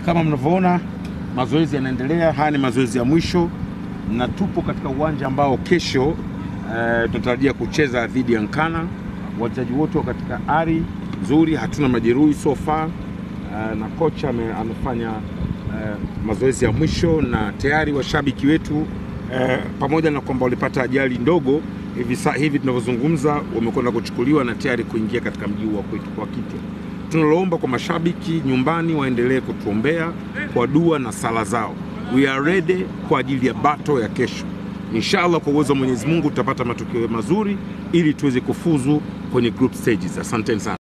Kama mnavyoona mazoezi yanaendelea. Haya ni mazoezi ya mwisho na tupo katika uwanja ambao kesho eh, tunatarajia kucheza dhidi ya Nkana. Wachezaji wote wa katika ari nzuri, hatuna majeruhi so far eh, na kocha ame, amefanya eh, mazoezi ya mwisho na tayari washabiki wetu eh, pamoja na kwamba walipata ajali ndogo hivi, sa- hivi tunavyozungumza wamekwenda kuchukuliwa na tayari kuingia katika mji huu wa kwetu kwa Kitwe. Tunaloomba kwa mashabiki nyumbani waendelee kutuombea kwa dua na sala zao. We are ready kwa ajili ya bato ya kesho. Inshallah, kwa uwezo wa Mwenyezi Mungu tutapata matokeo mazuri ili tuweze kufuzu kwenye group stages. Asanteni sana.